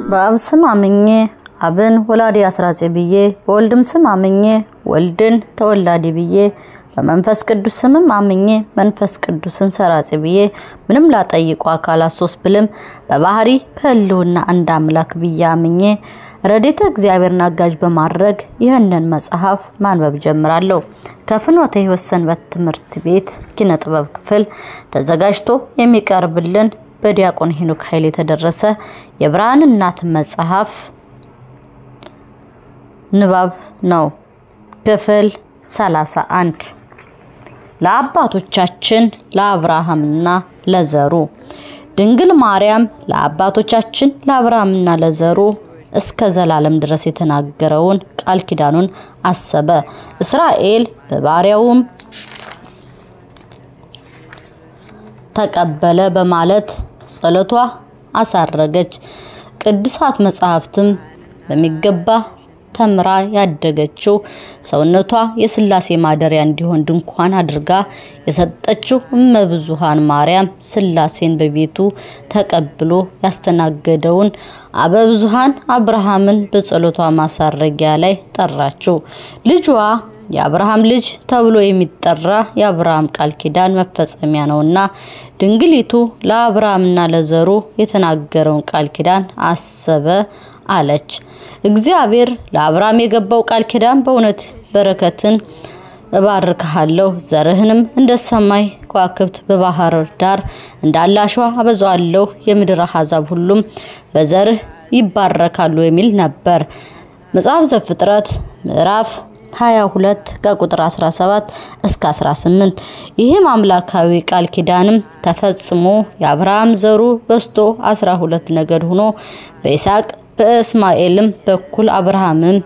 በአብ ስም አምኜ አብን ወላዲ አስራጼ ብዬ በወልድም ስም አምኜ ወልድን ተወላዲ ብዬ በመንፈስ ቅዱስ ስምም አምኜ መንፈስ ቅዱስን ሰራጼ ብዬ ምንም ላጠይቁ አካላት ሶስት ብልም በባህሪ በህልውና አንድ አምላክ ብዬ አምኜ ረድኤተ እግዚአብሔርን አጋዥ በማድረግ ይህንን መጽሐፍ ማንበብ ጀምራለሁ። ከፍኖተ ሕይወት ሰንበት ትምህርት ቤት ኪነ ጥበብ ክፍል ተዘጋጅቶ የሚቀርብልን በዲያቆን ሄኖክ ኃይል የተደረሰ የብርሃን እናት መጽሐፍ ንባብ ነው። ክፍል 31 ለአባቶቻችን ለአብርሃምና ለዘሩ ድንግል ማርያም ለአባቶቻችን ለአብርሃምና ለዘሩ እስከ ዘላለም ድረስ የተናገረውን ቃል ኪዳኑን አሰበ። እስራኤል በባሪያውም ተቀበለ በማለት ጸሎቷ አሳረገች። ቅዱሳት መጽሐፍትም በሚገባ ተምራ ያደገችው ሰውነቷ የስላሴ ማደሪያ እንዲሆን ድንኳን አድርጋ የሰጠችው እመብዙሃን ማርያም ስላሴን በቤቱ ተቀብሎ ያስተናገደውን አበብዙሃን አብርሃምን በጸሎቷ ማሳረጊያ ላይ ጠራችው። ልጇ የአብርሃም ልጅ ተብሎ የሚጠራ የአብርሃም ቃል ኪዳን መፈጸሚያ ነውና ድንግሊቱ ለአብርሃምና ለዘሩ የተናገረውን ቃል ኪዳን አሰበ አለች። እግዚአብሔር ለአብርሃም የገባው ቃል ኪዳን በእውነት በረከትን እባርክሃለሁ፣ ዘርህንም እንደ ሰማይ ከዋክብት በባህር ዳር እንዳለ አሸዋ አበዛዋለሁ፣ የምድር አሕዛብ ሁሉም በዘርህ ይባረካሉ የሚል ነበር። መጽሐፍ ዘፍጥረት ምዕራፍ 22 ከቁጥር 17 እስከ 18። ይህም አምላካዊ ቃል ኪዳንም ተፈጽሞ የአብርሃም ዘሩ በስቶ 12 ነገድ ሆኖ በይስሐቅ በእስማኤልም በኩል አብርሃምም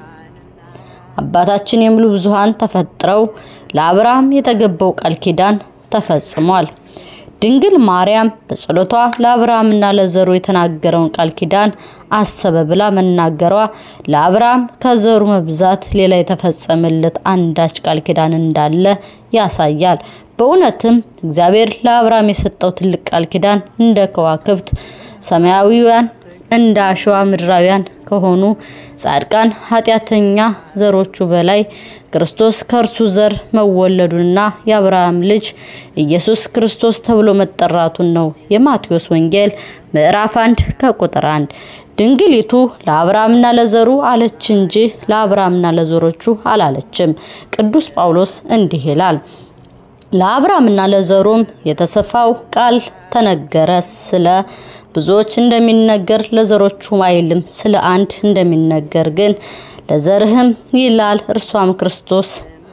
አባታችን የሚሉ ብዙሃን ተፈጥረው ለአብርሃም የተገባው ቃል ኪዳን ተፈጽሟል። ድንግል ማርያም በጸሎቷ ለአብርሃምና ለዘሩ የተናገረውን ቃል ኪዳን አሰበ ብላ መናገሯ ለአብርሃም ከዘሩ መብዛት ሌላ የተፈጸመለት አንዳች ቃል ኪዳን እንዳለ ያሳያል። በእውነትም እግዚአብሔር ለአብርሃም የሰጠው ትልቅ ቃል ኪዳን እንደ ከዋክብት ሰማያዊያን እንደ አሸዋ ምድራውያን ከሆኑ ጻድቃን ኃጢአተኛ ዘሮቹ በላይ ክርስቶስ ከእርሱ ዘር መወለዱንና የአብርሃም ልጅ ኢየሱስ ክርስቶስ ተብሎ መጠራቱን ነው። የማቴዎስ ወንጌል ምዕራፍ 1 ከቁጥር 1 ድንግሊቱ ለአብርሃምና ለዘሩ አለች እንጂ ለአብርሃምና ለዘሮቹ አላለችም። ቅዱስ ጳውሎስ እንዲህ ይላል ለአብርሃምና ለዘሩም የተሰፋው ቃል ተነገረ ስለ ብዙዎች እንደሚነገር ለዘሮቹም አይልም። ስለ አንድ እንደሚነገር ግን ለዘርህም ይላል። እርሷም ክርስቶስ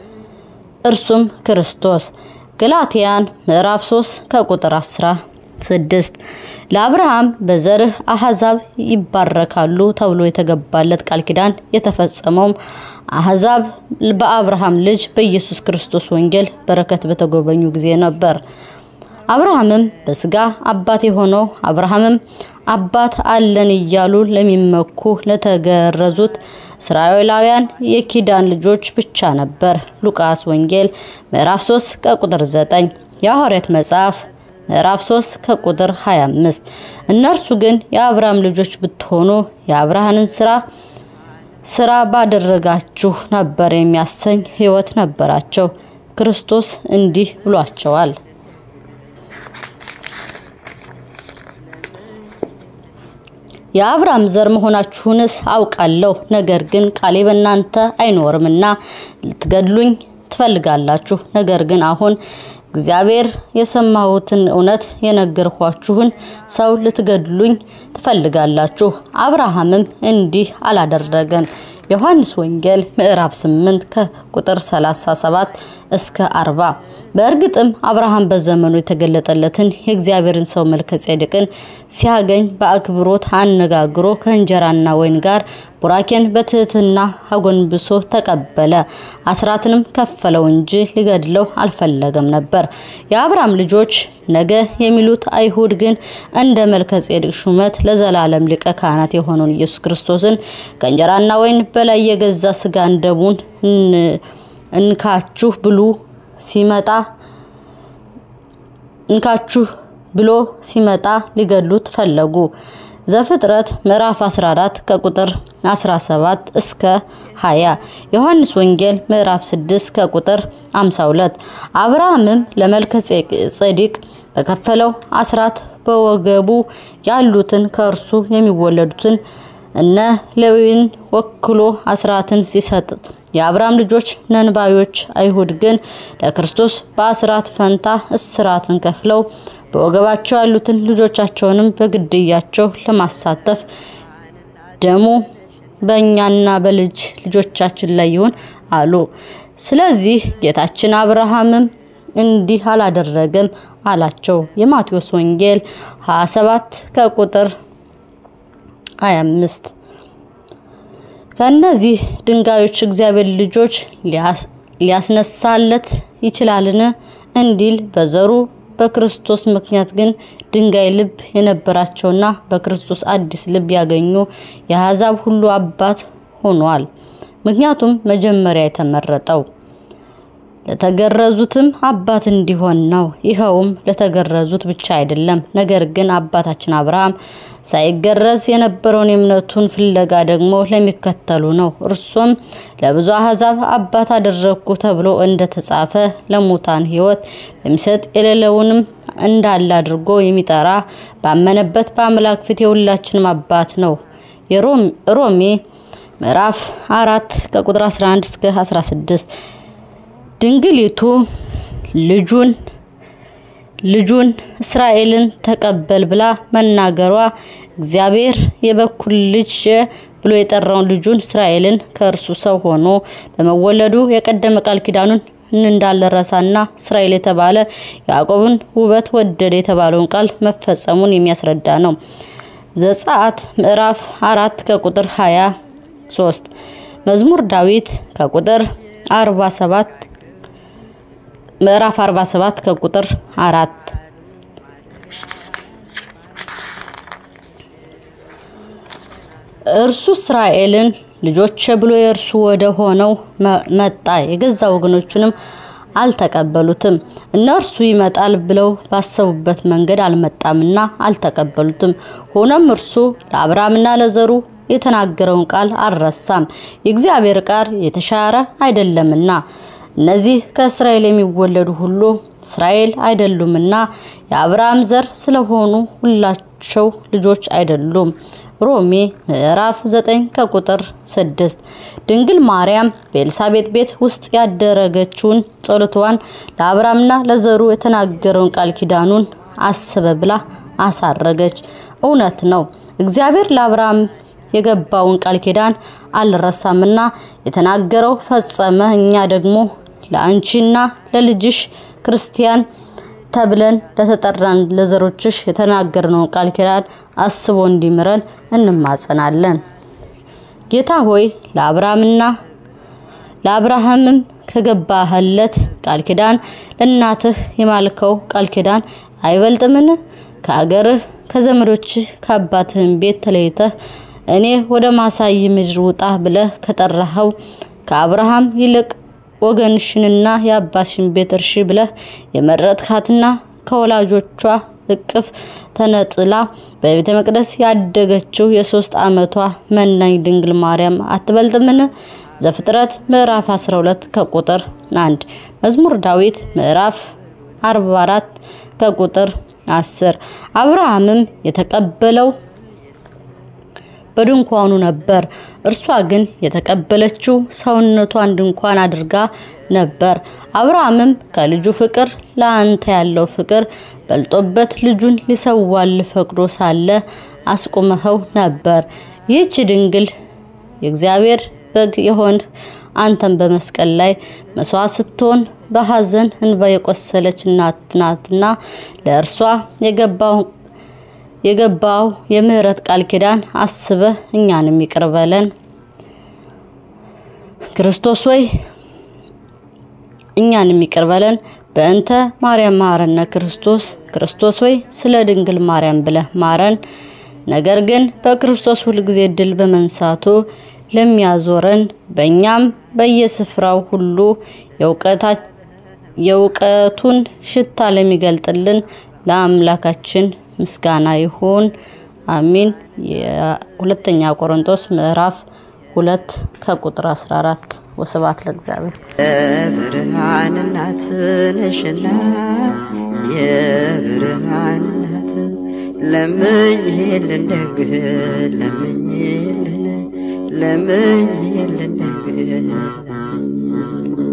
እርሱም ክርስቶስ። ገላትያን ምዕራፍ 3 ከቁጥር 16 ለአብርሃም በዘርህ አሕዛብ ይባረካሉ ተብሎ የተገባለት ቃል ኪዳን የተፈጸመውም አሕዛብ በአብርሃም ልጅ በኢየሱስ ክርስቶስ ወንጌል በረከት በተጎበኙ ጊዜ ነበር። አብርሃምም በስጋ አባት የሆነው አብርሃምም አባት አለን እያሉ ለሚመኩ ለተገረዙት እስራኤላውያን የኪዳን ልጆች ብቻ ነበር። ሉቃስ ወንጌል ምዕራፍ 3 ከቁጥር 9፣ የሐዋርያት መጽሐፍ ምዕራፍ 3 ከቁጥር 25። እነርሱ ግን የአብርሃም ልጆች ብትሆኑ የአብርሃምን ስራ ስራ ባደረጋችሁ ነበር የሚያሰኝ ሕይወት ነበራቸው። ክርስቶስ እንዲህ ብሏቸዋል። የአብርሃም ዘር መሆናችሁንስ አውቃለሁ። ነገር ግን ቃሌ በእናንተ አይኖርምና ልትገድሉኝ ትፈልጋላችሁ። ነገር ግን አሁን እግዚአብሔር የሰማሁትን እውነት የነገርኳችሁን ሰው ልትገድሉኝ ትፈልጋላችሁ። አብርሃምም እንዲህ አላደረገም። ዮሐንስ ወንጌል ምዕራፍ 8 ከቁጥር 37 እስከ 40። በእርግጥም አብርሃም በዘመኑ የተገለጠለትን የእግዚአብሔርን ሰው መልከ ጼዴቅን ሲያገኝ በአክብሮት አነጋግሮ ከእንጀራና ወይን ጋር ቡራኬን በትህትና አጎንብሶ ተቀበለ። አስራትንም ከፈለው እንጂ ሊገድለው አልፈለገም ነበር። የአብርሃም ልጆች ነገ የሚሉት አይሁድ ግን እንደ መልከ ጼዴቅ ሹመት ለዘላለም ሊቀ ካህናት የሆነውን ኢየሱስ ክርስቶስን ከእንጀራና ወይን በላይ የገዛ ስጋን ደሙን እንካችሁ ብሉ ሲመጣ እንካችሁ ብሎ ሲመጣ ሊገድሉት ፈለጉ። ዘፍጥረት ምዕራፍ 14 ከቁጥር 17 እስከ 20፣ ዮሐንስ ወንጌል ምዕራፍ 6 ከቁጥር 52። አብርሃምም ለመልከ ጼዴቅ በከፈለው አስራት በወገቡ ያሉትን ከእርሱ የሚወለዱትን እነ ሌዊን ወክሎ አስራትን ሲሰጥ የአብርሃም ልጆች ነንባዮች አይሁድ ግን ለክርስቶስ በአስራት ፈንታ እስራትን ከፍለው በወገባቸው ያሉትን ልጆቻቸውንም በግድያቸው ለማሳተፍ ደሙ በእኛና በልጅ ልጆቻችን ላይ ይሁን አሉ። ስለዚህ ጌታችን አብርሃምም እንዲህ አላደረገም አላቸው። የማቴዎስ ወንጌል 27 ከቁጥር 25 ከእነዚህ ድንጋዮች እግዚአብሔር ልጆች ሊያስነሳለት ይችላልን እንዲል በዘሩ በክርስቶስ ምክንያት ግን ድንጋይ ልብ የነበራቸውና በክርስቶስ አዲስ ልብ ያገኙ የአሕዛብ ሁሉ አባት ሆኗል። ምክንያቱም መጀመሪያ የተመረጠው ለተገረዙትም አባት እንዲሆን ነው። ይኸውም ለተገረዙት ብቻ አይደለም፣ ነገር ግን አባታችን አብርሃም ሳይገረዝ የነበረውን የእምነቱን ፍለጋ ደግሞ ለሚከተሉ ነው። እርሱም ለብዙ አሕዛብ አባት አደረግኩ ተብሎ እንደተጻፈ ለሙታን ሕይወት በሚሰጥ የሌለውንም እንዳለ አድርጎ የሚጠራ ባመነበት በአምላክ ፊት የሁላችንም አባት ነው። የሮሜ ምዕራፍ አራት ከቁጥር 11 እስከ 16 ድንግሊቱ ልጁን ልጁን እስራኤልን ተቀበል ብላ መናገሯ እግዚአብሔር የበኩር ልጅ ብሎ የጠራውን ልጁን እስራኤልን ከእርሱ ሰው ሆኖ በመወለዱ የቀደመ ቃል ኪዳኑን እንዳልረሳና እስራኤል የተባለ ያዕቆብን ውበት ወደደ የተባለውን ቃል መፈጸሙን የሚያስረዳ ነው። ዘጸአት ምዕራፍ አራት ከቁጥር 23 መዝሙር ዳዊት ከቁጥር 47 ምዕራፍ 47 ከቁጥር 4 እርሱ እስራኤልን ልጆች ብሎ የእርሱ ወደ ሆነው መጣ። የገዛ ወገኖቹንም አልተቀበሉትም። እነርሱ ይመጣል ብለው ባሰቡበት መንገድ አልመጣምና አልተቀበሉትም። ሆኖም እርሱ ለአብርሃምና ለዘሩ የተናገረውን ቃል አልረሳም። የእግዚአብሔር ቃል የተሻረ አይደለምና እነዚህ ከእስራኤል የሚወለዱ ሁሉ እስራኤል አይደሉምና የአብርሃም ዘር ስለሆኑ ሁላቸው ልጆች አይደሉም። ሮሜ ምዕራፍ 9 ከቁጥር 6 ድንግል ማርያም በኤልሳቤጥ ቤት ውስጥ ያደረገችውን ጸሎቷን ለአብርሃምና ለዘሩ የተናገረውን ቃል ኪዳኑን አስበ ብላ አሳረገች። እውነት ነው። እግዚአብሔር ለአብርሃም የገባውን ቃል ኪዳን አልረሳምና የተናገረው ፈጸመ። እኛ ደግሞ ለአንቺና ለልጅሽ ክርስቲያን ተብለን ለተጠራን ለዘሮችሽ የተናገርነውን ቃል ኪዳን አስቦ እንዲምረን እንማጸናለን። ጌታ ሆይ ለአብርሃምና ለአብርሃምም ከገባህለት ቃል ኪዳን ለእናትህ የማልከው ቃል ኪዳን አይበልጥምን? ከአገርህ ከዘመዶችህ ከአባትህም ቤት ተለይተህ እኔ ወደ ማሳይ ምድር ውጣ ብለህ ከጠራኸው ከአብርሃም ይልቅ ወገንሽንና የአባትሽን ቤት እርሺ ብለህ የመረጥካትና ከወላጆቿ እቅፍ ተነጥላ በቤተ መቅደስ ያደገችው የሶስት ዓመቷ መናኝ ድንግል ማርያም አትበልጥምን? ዘፍጥረት ምዕራፍ 12 ከቁጥር 1 መዝሙር ዳዊት ምዕራፍ 44 ከቁጥር 10 አብርሃምም የተቀበለው በድንኳኑ ነበር። እርሷ ግን የተቀበለችው ሰውነቷን ድንኳን አድርጋ ነበር። አብርሃምም ከልጁ ፍቅር ለአንተ ያለው ፍቅር በልጦበት ልጁን ሊሰዋል ፈቅዶ ሳለ አስቁመኸው ነበር። ይህች ድንግል የእግዚአብሔር በግ የሆን አንተን በመስቀል ላይ መስዋዕት ስትሆን በሐዘን እንባ የቆሰለች እናት ናትና ለእርሷ የገባው የገባው የምህረት ቃል ኪዳን አስበህ እኛንም ይቅር በለን። ክርስቶስ ወይ እኛንም ይቅር በለን። በእንተ ማርያም ማረነ ክርስቶስ ክርስቶስ ወይ ስለ ድንግል ማርያም ብለህ ማረን። ነገር ግን በክርስቶስ ሁልጊዜ ድል በመንሳቱ ለሚያዞረን በእኛም በየስፍራው ሁሉ የእውቀቱን ሽታ ለሚገልጥልን ለአምላካችን ምስጋና ይሁን፣ አሚን። የሁለተኛ ቆሮንቶስ ምዕራፍ ሁለት ከቁጥር 14 ወስብሐት ለእግዚአብሔር። የብርሃን እናት ነሽና የብርሃን እናት ለምኝልን ደግ ለምኝልን ለምኝልን ደግ ለምኝልን